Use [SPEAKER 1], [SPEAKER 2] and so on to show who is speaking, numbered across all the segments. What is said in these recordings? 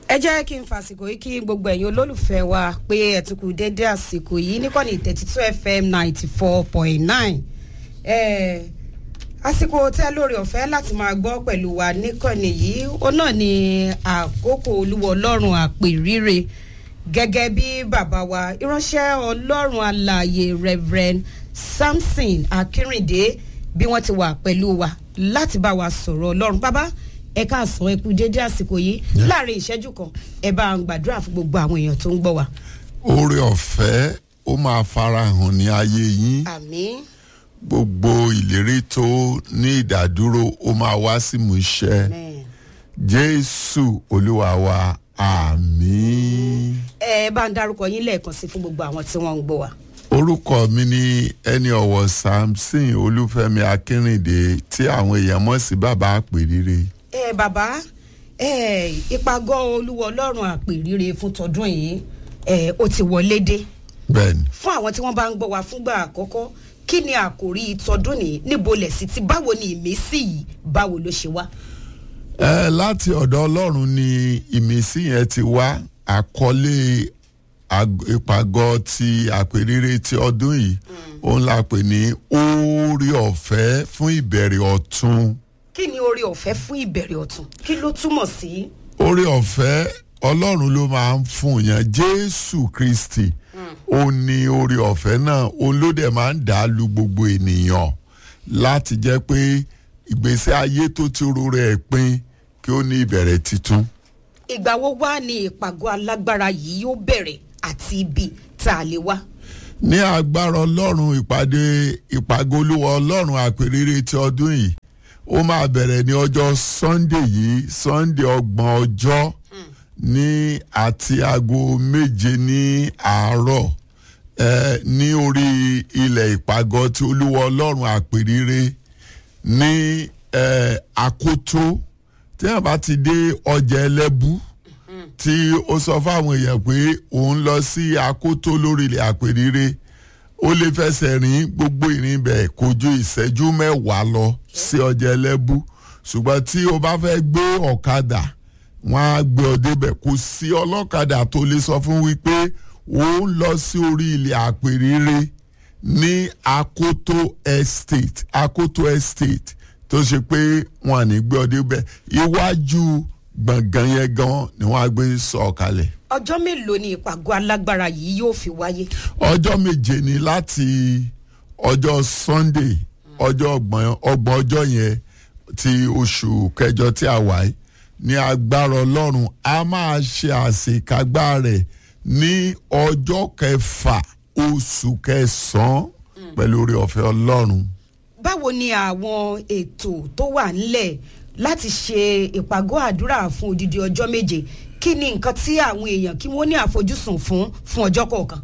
[SPEAKER 1] ẹ jẹ́ kí n fàsìkò yìí kí gbogbo ẹ̀yin olólùfẹ́ wa pé ẹ tún kú déédé àsìkò yìí níkànnì thirty two fm ninety four point nine àsìkò tẹ́ lórí ọ̀fẹ́ láti máa gbọ́ pẹ̀lú wa níkànnì yìí ó náà ní àkókò olúwa ọlọ́run àpèrire gẹ́gẹ́ bí bàbá wa ìránṣẹ́ ọlọ́run alààyè reverend samson akínrìndé bí wọ́n ti wà pẹ̀lú wa láti bá wa sọ̀rọ̀ ọlọ́run bàbá ẹ káàsán ẹ kú déédé àsìkò yìí láàrin ìṣẹ́jú kan ẹ bá ń gbàdúrà fún gbogbo àwọn èèyàn tó ń gbọ́ wa.
[SPEAKER 2] oore ọ̀fẹ́ ó máa farahàn ní ayé yín
[SPEAKER 1] àmín
[SPEAKER 2] gbogbo ìlérí tó ní ìdádúró ó máa wá sí ìmúṣẹ
[SPEAKER 1] amen.
[SPEAKER 2] jésù olúwa wa àmín.
[SPEAKER 1] ẹ bá ń dárúkọ yín lẹ́ẹ̀kan sí fún gbogbo àwọn tí wọ́n ń gbọ́ wa.
[SPEAKER 2] orúkọ mi ní ẹni ọ̀wọ̀ samson olúfẹ́mi akínrìndé tí àwọn èèyàn mọ̀ sí bàbá àpèrire.
[SPEAKER 1] ẹ bàbá ẹ ìpàgọ́ olúwa ọlọ́run àpèrire fún tọdún yìí ẹ ó ti wọlé dé
[SPEAKER 2] bẹ́ẹ̀ni
[SPEAKER 1] fún àwọn tí wọ́n bá ń gbọ́ wa fúngbà àkọ́kọ́ kí ni àkòrí tọdún ní níbo lẹ̀ sí ti báwo ni ìmísí yìí báwo ló ṣe wá.
[SPEAKER 2] ẹ láti ọ̀dọ̀ ọlọ́run ni ìmísí yẹn ti wá àkọlé ag- ìpàgọ́ ti àpèrire ti ọdún yìí òun la pè ní oore ọ̀fẹ́ fún ìbẹ̀rẹ̀ ọ̀tun
[SPEAKER 1] kí ni oore ọ̀fẹ́ fún ìbẹ̀rẹ̀ ọ̀tun kí ló túmọ̀ sí.
[SPEAKER 2] oore ọ̀fẹ́ ọlọ́run ló máa ń fún yàn jésù kristi ó ní oore ọ̀fẹ́ náà òun ló dẹ̀ máa ń dà á lu gbogbo ènìyàn láti jẹ́ pé ìgbésí ayé tó ti ro rẹ̀ pin kí ó ní ìbẹ̀rẹ̀ titun.
[SPEAKER 1] ìgbà wo wá ni ìpàgọ́ alágbára yìí yóò bẹ̀rẹ̀ àti ibi tá a lè wá.
[SPEAKER 2] ní agbára ọlọ́run ìpàdé ìpàgọ́ olúwa ọlọ́run àpèrèrè ti ọdún yìí ó máa bẹ̀rẹ̀ ní ọjọ́ sunday yìí sunday ọgbọ̀n ọjọ́ ní àti aago méje ní àárọ̀ eh, ní orí ilẹ̀ ìpàgọ́ ti olúwa ọlọ́run àpèrèrè ní eh, àkótó tí wọ́n bá ti dé ọjà ẹlẹ́bù tí ó sọ fáwọn èèyàn pé òun lọ sí akótó lórí ilẹ̀ àpèrire ó lè fẹsẹ̀ rìn gbogbo ìrìn bẹ̀ kò ju ìṣẹ́jú mẹ́wàá lọ sí ọjà ẹlẹ́bù ṣùgbọ́n tí o bá fẹ́ gbé ọ̀kadà wọ́n á gbé ọ débẹ̀ kò sí ọlọ́kadà tó lè sọ fún wípé òun lọ sí orí ilẹ̀ àpèrire ní akoto estate akoto estate tó ṣe pé wọn à ní gbé ọ débẹ̀ iwájú gbọ̀ngàn yẹn gan ni wọ́n á gbé sọ̀ kalẹ̀
[SPEAKER 1] ọjọ́ mélòó ni ìpàgọ́ alágbára yìí yóò fi wáyé.
[SPEAKER 2] ọjọ́ méje ni láti ọjọ́ sunday ọjọ́ ọgbọ̀n ọgbọ̀n ọjọ́ yẹn ti oṣù kẹjọ tí a wà yìí ní agbára ọlọ́run a máa ṣe àṣekágbá rẹ̀ ní ọjọ́ kẹfà oṣù kẹsàn-án pẹ̀lú orí ọ̀fẹ́ ọlọ́run.
[SPEAKER 1] báwo ni àwọn ètò tó wà ńlẹ̀ láti ṣe ìpàgọ́ àdúrà fún odidi ọjọ́ méje kí ni nǹkan tí àwọn èèyàn kí wọ́n ní àfojúsùn fún fún ọjọ́ kọ̀ọ̀kan.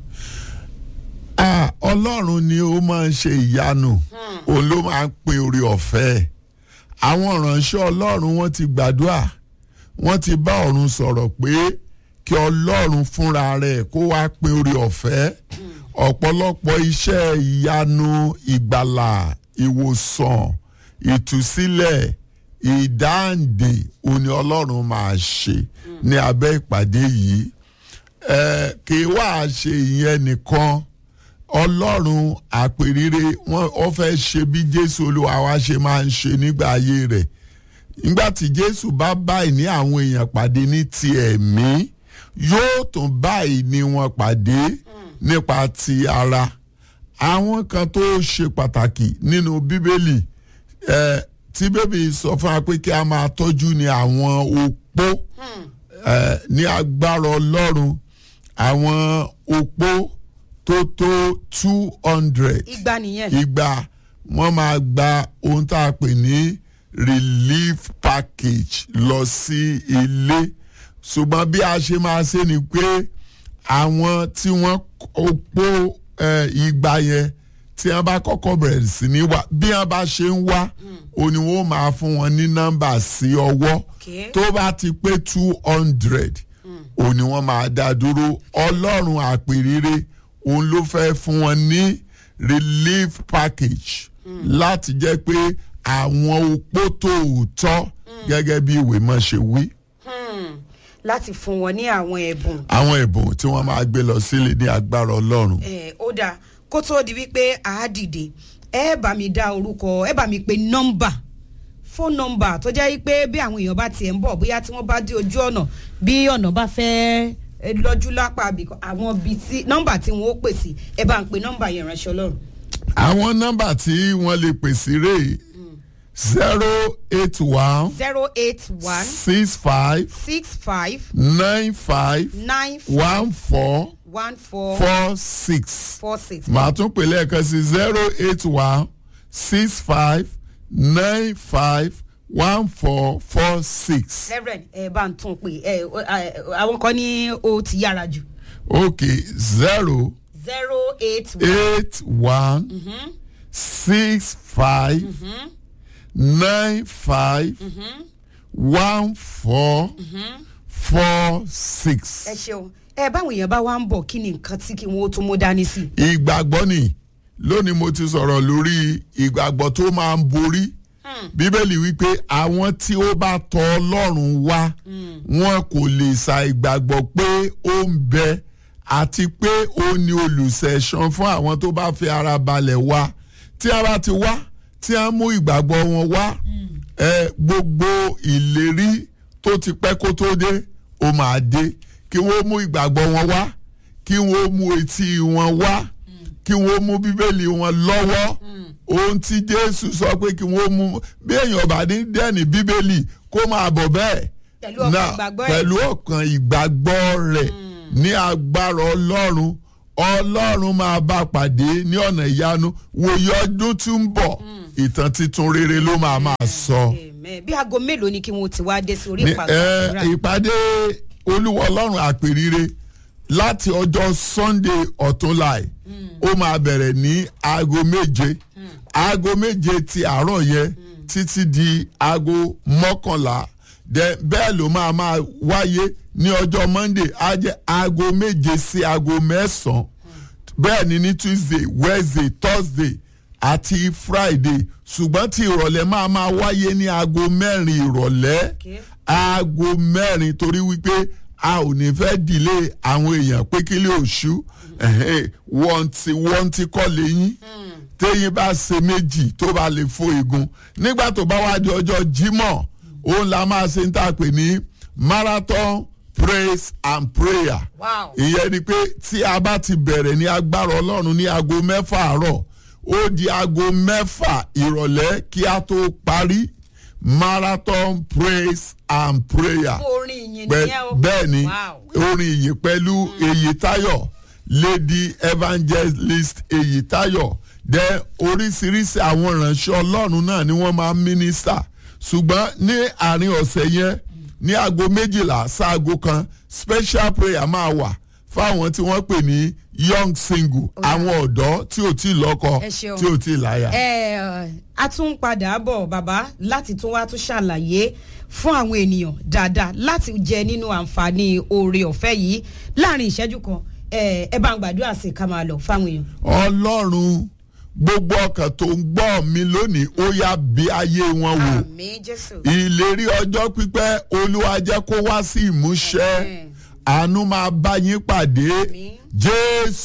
[SPEAKER 2] Ah, ọlọ́run ni ó máa ń ṣe ìyanu òun ló máa ń pin orí ọ̀fẹ́ àwọn ìránṣẹ́ ọlọ́run wọ́n ti gbàdúrà wọ́n ti bá ọ̀run sọ̀rọ̀ pé kí ọlọ́run fúnra rẹ̀ kó wá pin orí ọ̀fẹ́ ọ̀pọ̀lọpọ̀ iṣẹ́ ìyanu ìgbàlà ìwòsàn ìtúsílẹ̀ ìdáǹdè òun ni ọlọ́run máa ṣe ní abẹ́ ìpàdé yìí ẹ kì í wá ṣe ìyẹn nìkan ọlọ́run àpèrire wọn ó fẹ́ ṣe bí jésù olúwa wa ṣe máa ń ṣe nígbà ayé rẹ̀ nígbà tí jésù bá báyìí ní àwọn èèyàn pàdé ní ti ẹ̀mí yóò tún báyìí ní wọn pàdé nípa ti ara àwọn kan tó ṣe pàtàkì nínú bíbélì ẹ tí bébì sọ fún wa pé kí a máa tọ́jú ní àwọn opó ẹ ní agbára ọlọ́run àwọn opó tó tó two hundred
[SPEAKER 1] igba nìyẹn.
[SPEAKER 2] ìgbà wọ́n máa gba ohun tá a pè ní relief package lọ sí ilé ṣùgbọ́n bí a ṣe máa ṣe ni pé àwọn tí wọ́n opó eh, ìgbà yẹn tí wọ́n bá kọ́kọ́ bẹ̀rẹ̀ sí ní wá bí wọ́n bá ṣe ń wá òun ni wọ́n máa fún wọn ní nọ́mbà sí ọwọ́
[SPEAKER 1] Okay.
[SPEAKER 2] tó bá ti pé two hundred òun ni wọ́n máa dá dúró ọlọ́run àpèrire òun ló fẹ́ fún wọn ní relief package láti jẹ́ pé àwọn opó tòótọ́ gẹ́gẹ́ bí ìwé mọ̀ ṣe wí.
[SPEAKER 1] láti fún wọn ní àwọn ẹ̀bùn
[SPEAKER 2] àwọn ẹ̀bùn tí wọ́n máa gbé lọ sílé ní agbára ọlọ́run.
[SPEAKER 1] ẹ ó dáa kó tó di wípé a á dìde ẹ bá mi dá orúkọ ẹ bá mi pe nọ́mbà fóònù nọ́mbà tó jẹ́ wípé bí àwọn èèyàn bá tiẹ̀ ń bọ̀ bóyá tí wọ́n bá dé ojú ọ̀nà bí ọ̀nà bá fẹ́ ẹ, lọ́jú lápá àbí àwọn ibi tí nọ́mbà tí wọ́n ó pè sí ẹ bá ń pe nọ́mbà yẹn ránṣẹ́ ọlọ́run.
[SPEAKER 2] àwọn nọ́mbà tí wọ́n lè pè sí rèé zero eight one
[SPEAKER 1] zero eight one
[SPEAKER 2] six five
[SPEAKER 1] six five
[SPEAKER 2] nine five
[SPEAKER 1] nine
[SPEAKER 2] one four
[SPEAKER 1] one four
[SPEAKER 2] four six.
[SPEAKER 1] four six.
[SPEAKER 2] màá tún pè lẹ́ẹ̀kan sí zero eight one six five nine five one four four six.
[SPEAKER 1] reverend ẹ bá ń tún pè ẹ ẹ, àwọn kan ní o ti yára jù
[SPEAKER 2] okay zero
[SPEAKER 1] zero eight one.
[SPEAKER 2] eight one six five nine five one four four six.
[SPEAKER 1] ẹ ṣeun ẹ báwọn èèyàn bá wá ń bọ̀ kí ni nǹkan tí kí wọ́n ó tún mú dání sí i.
[SPEAKER 2] ìgbàgbọ́ ni lónìí mo ti sọ̀rọ̀ lórí ìgbàgbọ́ tó máa ń borí bíbélì wípé àwọn tí ó bá tọ ọlọ́run wá wọn kò lè sa ìgbàgbọ́ pé ó ń bẹ àti pé ó ní olùṣẹ̀san fún àwọn tó bá fi ara balẹ̀ wá tí a bá ti wá tí a mú ìgbàgbọ́ wọn wá ẹ gbogbo ìlérí tó ti pẹ́ kó tó dé ó máa dé kí wọ́n mú ìgbàgbọ́ wọn wá kí wọ́n mú etí wọn wá kí wọ́n mú bíbélì wọn lọ́wọ́ ohun tí jésù sọ pé kí wọ́n mú bí èèyàn bá ní dẹ́ni bíbélì kó máa bọ̀ bẹ́ẹ̀
[SPEAKER 1] Pẹ̀lú ọkàn
[SPEAKER 2] Náà,
[SPEAKER 1] ìgbàgbọ́ ẹ̀.
[SPEAKER 2] pẹ̀lú ọkàn ìgbàgbọ́ rẹ̀ ní agbára ọlọ́run ọlọ́run máa bá pàdé ní ọ̀nà ìyanu wòye ọdún tí ń bọ̀ ìtàn titun rere ló máa máa sọ.
[SPEAKER 1] Amen. bí aago mélòó ni kí wọ́n ti wá dé sí orí
[SPEAKER 2] Ní,
[SPEAKER 1] ìpàgọ́
[SPEAKER 2] ẹ,
[SPEAKER 1] àdúrà?
[SPEAKER 2] ìpàdé olúwa ọlọ́run àpèrire láti ọjọ́ sunday ọ̀túnla ẹ̀ ó máa bẹ̀rẹ̀ ní aago méje aago méje ti àárọ̀ yẹn títí di aago mọ́kànlá Then bẹ́ẹ̀ ló máa máa wáyé ní ọjọ́ monday á jẹ́ aago méje sí aago mẹ́sàn-án bẹ́ẹ̀ ni ní tuesday wednesday thursday àti friday ṣùgbọ́n tí ìrọ̀lẹ́ máa máa wáyé ní aago mẹ́rin ìrọ̀lẹ́
[SPEAKER 1] Okay.
[SPEAKER 2] aago mẹ́rin torí wípé a ò ní fẹ́ dìlé àwọn èèyàn pé kí lè oṣù wọ́n ti wọ́n ti kọ́ lẹ́yìn téyín bá ṣe méjì tó bá lè fo igun nígbà tó bá wá di ọjọ́ jímọ̀ òun la máa ṣe ń tà pé ní marathon praise and prayer
[SPEAKER 1] Wow.
[SPEAKER 2] ìyẹn ni pé tí a bá ti bẹ̀rẹ̀ ní agbára ọlọ́run ní aago mẹ́fà àárọ̀ ó di aago mẹ́fà ìrọ̀lẹ́ kí a tó parí marathon praise and prayer
[SPEAKER 1] orin ìyìn
[SPEAKER 2] Pẹ-
[SPEAKER 1] nìyẹn o.
[SPEAKER 2] bẹ́ẹ̀ ni
[SPEAKER 1] Wow.
[SPEAKER 2] orin ìyìn pẹ̀lú Èyítáyọ̀ lady evangelist Èyítáyọ̀ dẹ oríṣiríṣi àwọn ìránṣẹ́ ọlọ́run náà ni wọ́n máa ń mínísítà ṣùgbọ́n ní àárín ọ̀sẹ̀ yẹn ní aago méjìlá sáago kan special prayer máa wà fáwọn tí wọ́n pè ní young single àwọn ọ̀dọ́ tí ò tí ì lọ́kọ
[SPEAKER 1] Ẹ ṣeun.
[SPEAKER 2] tí ò tí ì láyà.
[SPEAKER 1] ẹ a tún padà bọ̀ bàbá láti tún wá tún ṣàlàyé fún àwọn ènìyàn dáadáa láti jẹ nínú àǹfààní oore ọ̀fẹ́ yìí láàrin ìṣẹ́jú kan ẹ ẹ bá ń gbàdúrà sí i ká máa lọ fáwọn èèyàn.
[SPEAKER 2] ọlọ́run gbogbo ọkàn tó ń gbọ́ mi lónìí ó yá bí ayé wọn wò.
[SPEAKER 1] àmì jésù.
[SPEAKER 2] ìlérí ọjọ́ pípẹ́ olúwa jẹ́ kó wá sí ìmúṣẹ
[SPEAKER 1] Amen.
[SPEAKER 2] àánú máa bá yín pàdé
[SPEAKER 1] Àmín.
[SPEAKER 2] jésù